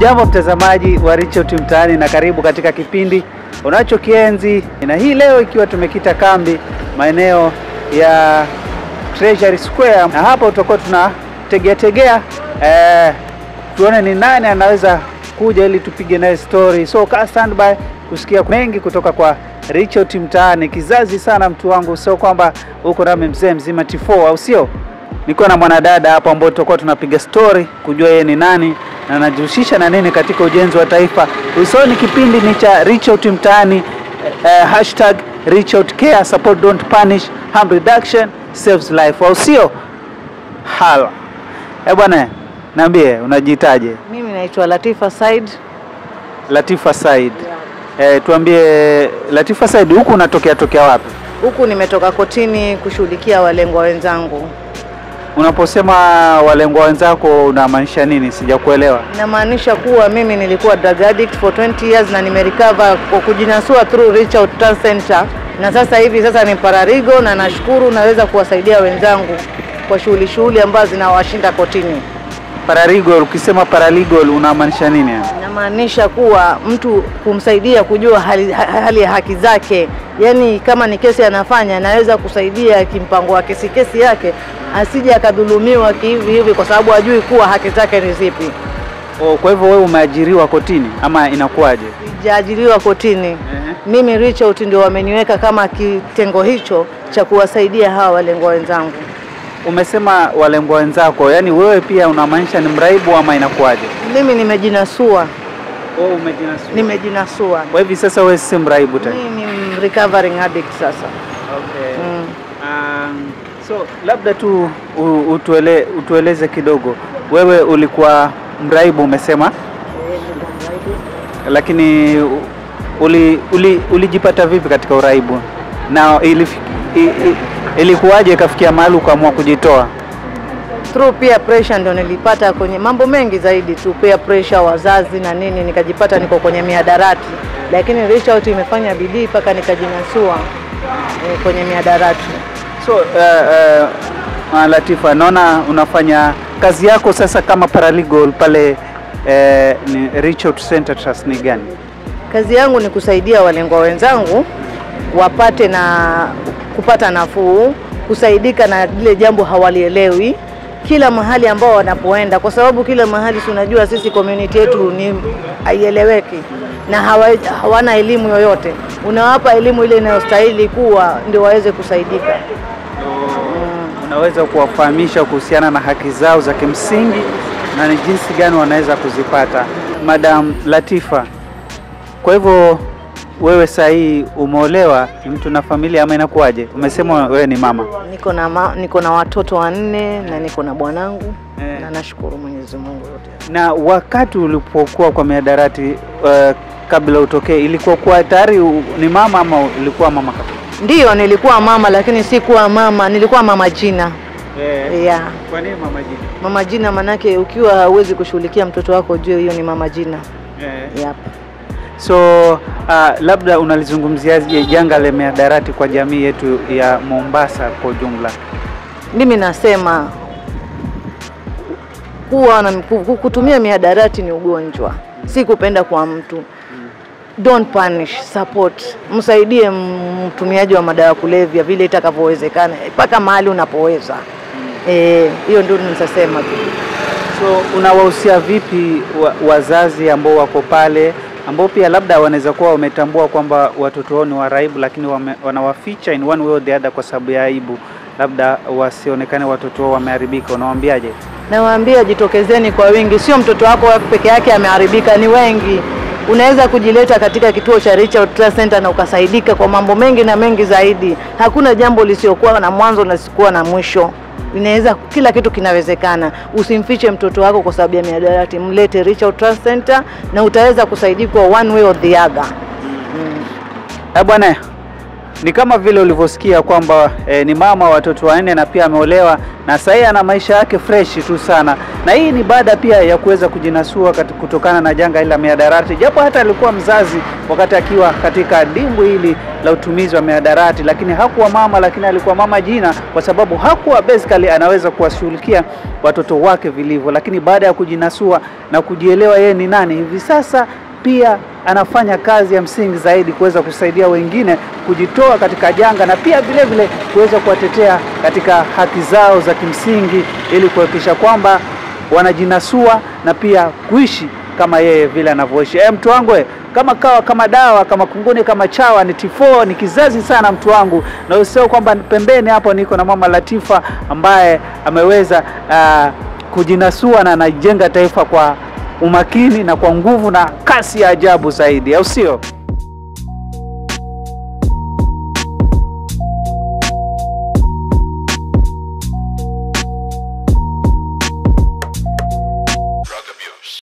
Hujambo mtazamaji wa Reach Out Mtaani na karibu katika kipindi unachokienzi, na hii leo ikiwa tumekita kambi maeneo ya Treasury Square, na hapa utakuwa tunategea tegea eh, tuone ni nani anaweza kuja ili tupige naye story. So kaa standby kusikia mengi kutoka kwa Reach Out Mtaani. Kizazi sana mtu wangu, sio kwamba uko nami mzee mzima T4 au sio? Niko na mwanadada hapa ambao tutakuwa tunapiga story kujua yeye ni nani na anajihusisha na nini katika ujenzi wa taifa. Usoni kipindi ni cha Reach Out Mtaani, eh, hashtag Reach Out Care, support don't punish, harm reduction saves life, au sio? Hala. Eh bwana, niambie unajiitaje? Mimi naitwa Latifa Said. Latifa Said. Eh, tuambie Latifa Said, huku unatokea tokea wapi? Huku nimetoka kotini kushughulikia walengwa wenzangu. Unaposema walengwa wenzako unamaanisha nini? Sijakuelewa. Inamaanisha kuwa mimi nilikuwa drug addict for 20 years na nimerecover kwa kujinasua through Reach Out Trust Center, na sasa hivi sasa ni pararigo, na nashukuru naweza kuwasaidia wenzangu kwa shughuli shughuli ambazo zinawashinda kotini. Paralegal, ukisema paralegal unamaanisha nini? Inamaanisha kuwa mtu kumsaidia kujua hali, ha- hali ya haki zake, yaani kama ni kesi anafanya, naweza kusaidia kimpango wa kesi kesi yake, asije akadhulumiwa kihivi hivi, kwa sababu hajui kuwa haki zake ni zipi. Oh, kwa hivyo wewe umeajiriwa kotini ama inakuwaje? Sijaajiriwa kotini. Mimi Reach Out ndio wameniweka kama kitengo hicho cha kuwasaidia hawa walengwa wenzangu. Umesema walengwa wenzako, yani wewe pia unamaanisha ni mraibu ama inakuwaje? Mimi nimejinasua, Oh, umejinasua. nimejinasua. Kwa hivi sasa wewe si mraibu tena. Mimi ni recovering addict sasa. Okay. Mm. Um, so labda tu u- utuele, utueleze kidogo, wewe ulikuwa mraibu umesema, lakini u- uli, uli, ulijipata vipi katika uraibu na ilif, i, i, ilikuwaje ikafikia mahali ukaamua kujitoa? through peer pressure ndio nilipata kwenye mambo mengi zaidi tu, peer pressure, wazazi na nini, nikajipata niko kwenye mihadarati, lakini Reach Out imefanya bidii mpaka nikajinasua eh, kwenye mihadarati. So uh, uh, uh, Latifa, naona unafanya kazi yako sasa kama paralegal pale uh, ni Reach Out Center Trust ni gani? Kazi yangu ni kusaidia walengwa wenzangu wapate na kupata nafuu, kusaidika na lile jambo hawalielewi kila mahali ambao wanapoenda, kwa sababu kila mahali si unajua, sisi community yetu ni haieleweki na hawa, hawana elimu yoyote. Unawapa elimu ile inayostahili kuwa ndio waweze kusaidika. Unaweza kuwafahamisha kuhusiana na haki zao za kimsingi na ni jinsi gani wanaweza kuzipata. Madam Latifa, kwa hivyo wewe saa hii umeolewa, ni mtu na familia ama inakuwaje? Umesema wewe ni mama. Niko na, ma, niko na watoto wanne na niko na bwanangu Eh. na nashukuru Mwenyezi Mungu yote. Na wakati ulipokuwa kwa mihadarati uh, kabla utokee, ilikuwa kuwa tayari u- ni mama ama ulikuwa mama kabla? Ndiyo, nilikuwa mama lakini sikuwa mama, nilikuwa mama jina. Yeah. Kwa nini mama jini? Mama jina manake ukiwa hauwezi kushughulikia mtoto wako ujue hiyo ni mama jina. Yep. So uh, labda unalizungumziaje janga la mihadarati kwa jamii yetu ya Mombasa kwa ujumla? Mimi nasema kuwa na ku- kutumia mihadarati ni ugonjwa, si kupenda kwa mtu. Don't punish, support. Msaidie m- mtumiaji wa madawa ya kulevya vile itakavyowezekana mpaka mahali unapoweza. Eh, hiyo ndio nitasema tu. So unawahusia vipi wa, wazazi ambao wako pale ambao pia labda wanaweza kuwa wametambua kwamba watoto wao ni waraibu, lakini wame, wanawaficha in one way or the other kwa sababu ya aibu, labda wasionekane watoto wao wameharibika, unawaambiaje? Nawaambia jitokezeni kwa wingi, sio mtoto wako peke yake ameharibika, ni wengi. Unaweza kujileta katika kituo cha Reach Out Trust Center na ukasaidika kwa mambo mengi na mengi zaidi. Hakuna jambo lisiokuwa na mwanzo na lisikuwa na mwisho. Inaweza, kila kitu kinawezekana. Usimfiche mtoto wako kwa sababu ya mihadarati, mlete Reach Out Trust Center na utaweza kusaidika one way or the other. Eh bwana, ni kama vile ulivyosikia kwamba eh, ni mama wa watoto wanne na pia ameolewa na sasa ana maisha yake fresh tu sana, na hii ni baada pia ya kuweza kujinasua kati- kutokana na janga hili la mihadarati, japo hata alikuwa mzazi wakati akiwa katika dimbwi hili la utumizi wa mihadarati, lakini hakuwa mama, lakini alikuwa mama jina, kwa sababu hakuwa basically anaweza kuwashughulikia watoto wake vilivyo, lakini baada ya kujinasua na kujielewa yeye ni nani, hivi sasa pia anafanya kazi ya msingi zaidi kuweza kusaidia wengine kujitoa katika janga na pia vile vile kuweza kuwatetea katika haki zao za kimsingi ili kuhakikisha kwamba wanajinasua na pia kuishi kama yeye vile anavyoishi. E, mtu wangu we, kama kawa kama dawa kama kunguni kama chawa ni tifo ni kizazi sana mtu wangu, na usisahau kwamba pembeni hapo niko na mama Latifa ambaye ameweza ah, kujinasua na anajenga taifa kwa umakini na kwa nguvu na kasi ya ajabu zaidi, au sio?